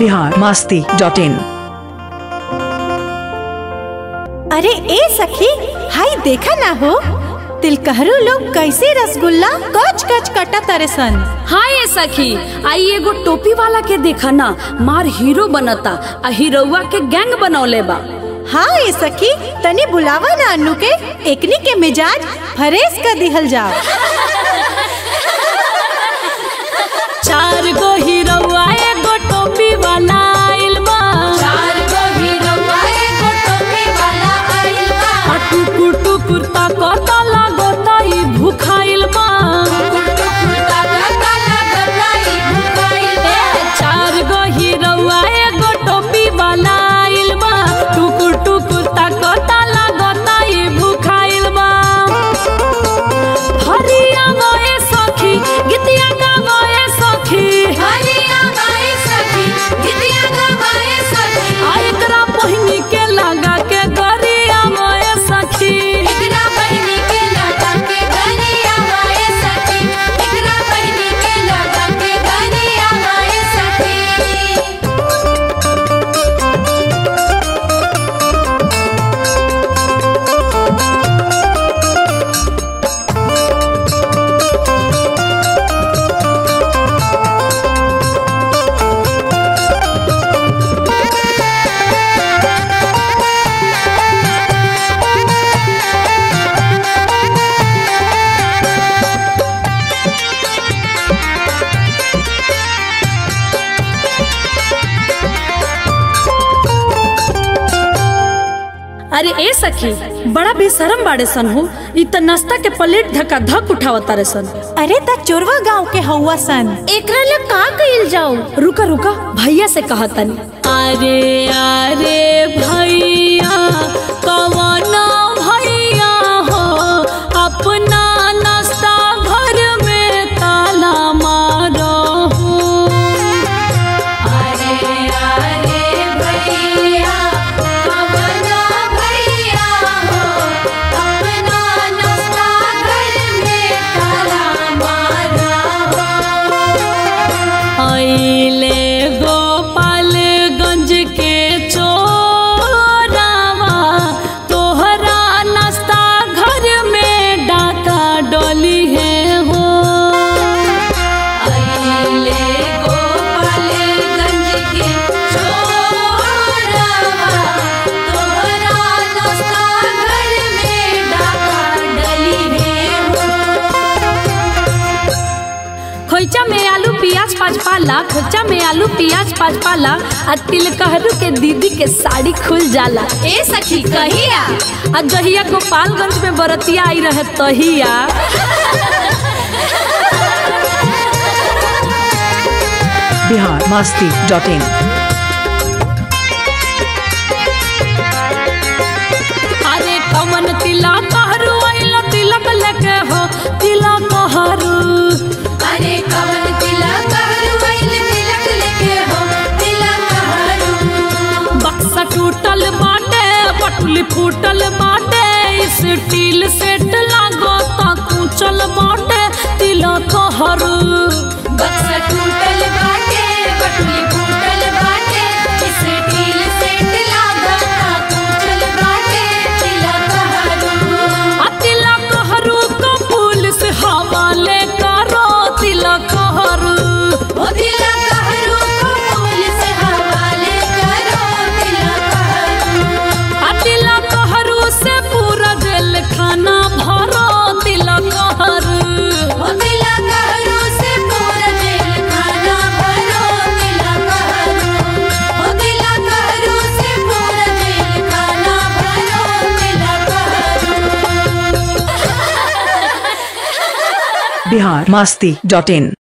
Bihar Masti dot in अरे ए सखी हाय देखा ना हो तिलकहरू लोग कैसे रसगुल्ला कच कच कटा तारे सन हाँ ये सखी आई एगो टोपी वाला के देखा ना मार हीरो बनता आ हीरोवा के गैंग बनौले बा हाँ ए सखी तनी बुलावा ना अनु के एकनी के मिजाज फरेस कर दिहल जा चार गो हीरोवा एगो टोपी वाला आइल बा चार गो हीरोवा एगो टोपी वाला आइल बा आ टुकुर टुकुर ताकता लागता ई भूखाइल बा ए, चार गो हीरोवा एगो टोपी वाला आइल बा टुकुर टुकुर ताकता लागता ई भूखाइल बा हरिया गए सखी गीतिया गावे सखी आ एकरा पहिनी के लगा के गरिया गए सखी अरे ए सखी बड़ा बेशरम बाड़े सन हो इ त नाश्ता के प्लेट धक्का धक उठावता रे सन अरे त चोरवा गांव के हौवा सन एकरा ले का कइल जाऊ रुका रुका भैया से कहतनी अरे अरे भैया कवन भैया हो अपना नाश्ता घर में ताला मारो हो अरे अरे भैया कवन भैया हो अपना नाश्ता घर में ताला मारो अइले गोपालगंज के चोरावा तोहरा नाश्ता घर में डाका डोली है हो अइले गोपालगंज के चोरावा तोहरा नाश्ता घर में डाका डली है हो खोइचा में आलू प्याज पाँच पाला खोइचा में आलू प्याज पाँच पाला आ तिलकहरू के दीदी के साड़ी खुल जाला ए सखी कहिया आ जहिया गोपालगंज में बरतिया आई रहे तहिया बिहार मास्ती डॉट इन अरे कमन तिलक हरू आइला तिलक लेके हो तिलक हरू अरे कमन तिलक हरू आइल तिलक लेके हो तिलक हरू बक्सा टूटल बाटे पटुली फूटल बाटे स्टील सेट लागो ता कुचल बाटे तिलक हरू बक्सा टूटल बाटे पटुली फूटल बाटे स्टील सेट लागो ता कुचल बाटे तिलक हरू आ तिलक हरू को पुलिस हवाले करो तिलक हरू ओ तिलक हरू को पुलिस हवाले करो तिलक हरू आ तिलक हरू से पूरा जेल खाना भरो तिलक हरू ओ तिलक हरू से पूरा जेल खाना भरो तिलक हरू ओ तिलक हरू से पूरा जेल खाना भरो तिलक हरू बिहार मास्ती डॉट इन